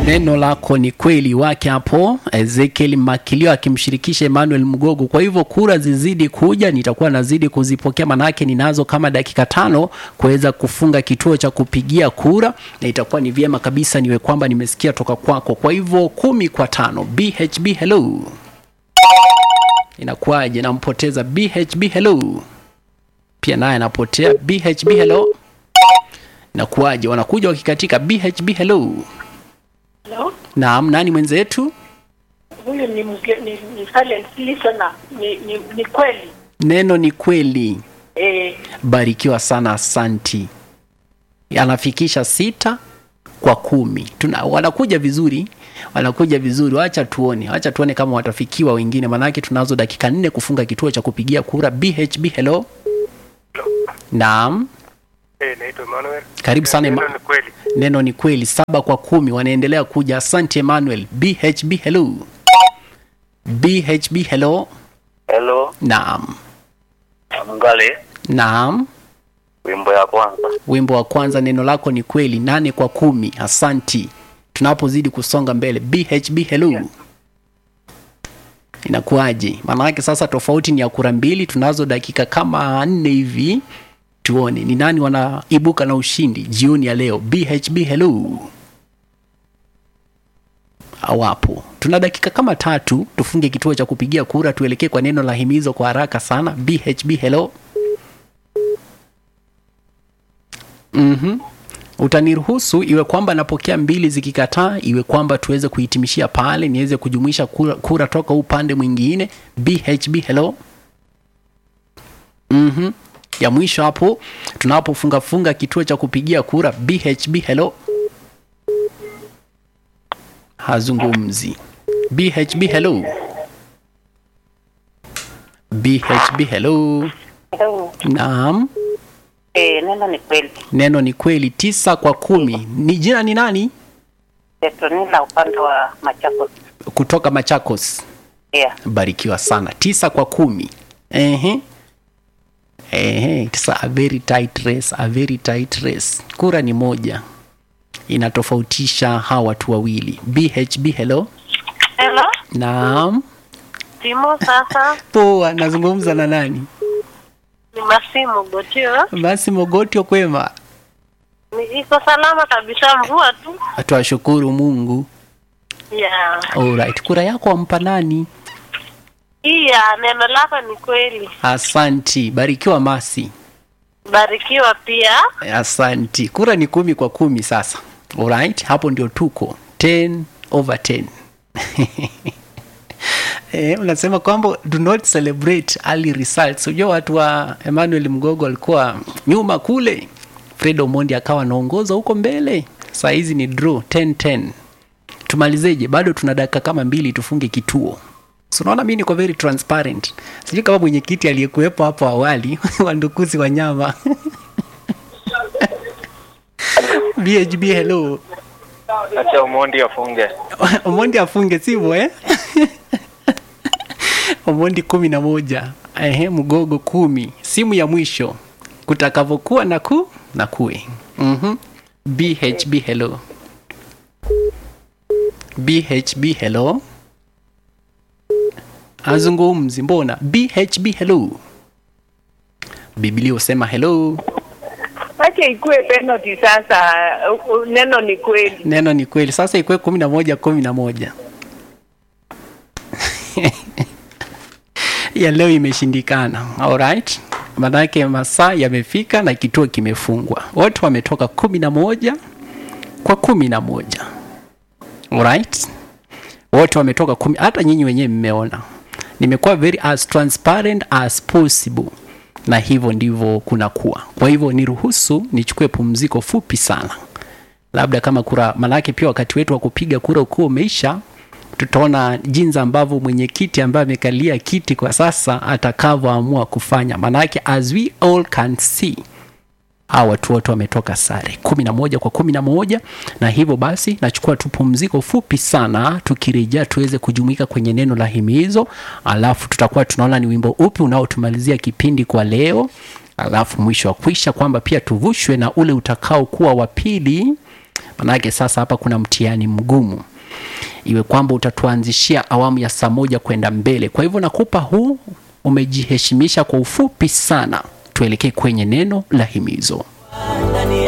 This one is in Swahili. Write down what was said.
Neno lako ni kweli wake hapo Ezekiel Makilio akimshirikisha Emmanuel Mgogo. Kwa hivyo kura zizidi kuja, nitakuwa nazidi kuzipokea, manake ninazo kama dakika tano kuweza kufunga kituo cha kupigia kura, na itakuwa ni vyema kabisa niwe kwamba nimesikia toka kwako. Kwa hivyo kumi kwa tano. BHB hello, inakuwaje? Nampoteza BHB hello, pia naye anapotea. BHB hello, inakuwaje? Wanakuja wakikatika. BHB hello. Hello? Naam, nani mwenzetu? Huyu ni, mge- ni, ni silent listener. Ni, ni, ni kweli Neno ni kweli. eh, Barikiwa sana, asanti. Anafikisha sita kwa kumi. Tuna, wanakuja vizuri, wanakuja vizuri. Wacha tuone, wacha tuone kama watafikiwa wengine, maanake tunazo dakika nne kufunga kituo cha kupigia kura. BHB hello. Naam, Eh, naitwa Emmanuel. karibu sana. Neno Ema- ni kweli. Neno ni kweli, saba kwa kumi, wanaendelea kuja. Asante Emmanuel. BHB hello. BHB hello. Hello, Naam, Mngale, naam. wimbo ya kwanza. wimbo wa kwanza neno lako ni kweli nane kwa kumi asanti tunapozidi kusonga mbele bhb hello inakuwaje maanake sasa tofauti ni ya kura mbili tunazo dakika kama nne hivi tuone ni nani wanaibuka na ushindi jioni ya leo bhb hello awapo tuna dakika kama tatu tufunge kituo cha kupigia kura tuelekee kwa neno la himizo kwa haraka sana bhb hello Mhm. Utaniruhusu iwe kwamba napokea mbili zikikataa, iwe kwamba tuweze kuhitimishia pale, niweze kujumuisha kura, kura toka upande mwingine. BHB hello. Mhm. Ya mwisho hapo tunapofunga funga kituo cha kupigia kura BHB hello. Hazungumzi. BHB hello. BHB hello. Naam. Eh, neno ni kweli. Neno ni kweli, tisa kwa kumi. Ni jina ni nani? Petronila upande wa Machakos. Kutoka Machakos. Yeah. Barikiwa sana, tisa kwa kumi. Ehe. Ehe, it's a very tight race, a very tight race. Kura ni moja, inatofautisha hawa watu wawili. BHB hello. Hello, Naam, Timo sasa poa. Nazungumza na nani? ni Masimu Gotio. Basi Mogotio, kwema? Ni iko salama kabisa, mvua tu. Twashukuru Mungu. Yeah. Alright, kura yako wampa nani? Iya, neno lako ni kweli. Asanti, barikiwa Masi. Barikiwa pia. Asanti. Kura ni kumi kwa kumi sasa. Alright, hapo ndio tuko 10 over 10. Eh, unasema kwamba do not celebrate early results. Unajua watu wa Emmanuel Mgogo walikuwa nyuma kule, Fred Omondi akawa anaongoza huko mbele. Saa hizi ni draw 10-10. Tumalizeje? Bado tuna dakika kama mbili tufunge kituo. So unaona mimi niko very transparent. Sijui kama mwenyekiti aliyekuwepo hapo awali wandukuzi wa nyama BHB hello. Acha Omondi afunge. Omondi afunge sivyo eh? Omondi kumi na moja ehe, Mgogo kumi. Simu ya mwisho kutakavyokuwa na ku na kuwe. Mhm. BHB hello. BHB hello. Azungumzi mbona? BHB hello. Biblia usema hello. Acha ikuwe penalty sasa. u- u- Neno ni kweli. Neno ni kweli. Sasa ikuwe kumi na moja kumi na moja ya leo imeshindikana. Alright, maanake masaa yamefika na kituo kimefungwa. Wote wametoka kumi na moja kwa kumi na moja. Alright, wote wametoka kumi. Hata nyinyi wenyewe mmeona nimekuwa very as transparent as possible na hivyo ndivyo kunakuwa. Kwa hivyo niruhusu nichukue pumziko fupi sana labda kama kura, manake pia wakati wetu wa kupiga kura ukuwa umeisha, tutaona jinsi ambavyo mwenyekiti ambaye amekalia kiti kwa sasa atakavyoamua kufanya, manake as we all can see hawa watu wote wametoka sare kumi na moja kwa kumi na moja na hivyo basi nachukua tu pumziko fupi sana tukirejea tuweze kujumuika kwenye neno la himizo alafu tutakuwa tunaona ni wimbo upi unaotumalizia kipindi kwa leo alafu mwisho wa kwisha kwamba pia tuvushwe na ule utakaokuwa wa pili manake sasa hapa kuna mtihani mgumu iwe kwamba utatuanzishia awamu ya saa moja kwenda mbele kwa hivyo nakupa huu umejiheshimisha kwa ufupi sana tuelekee kwenye neno la himizo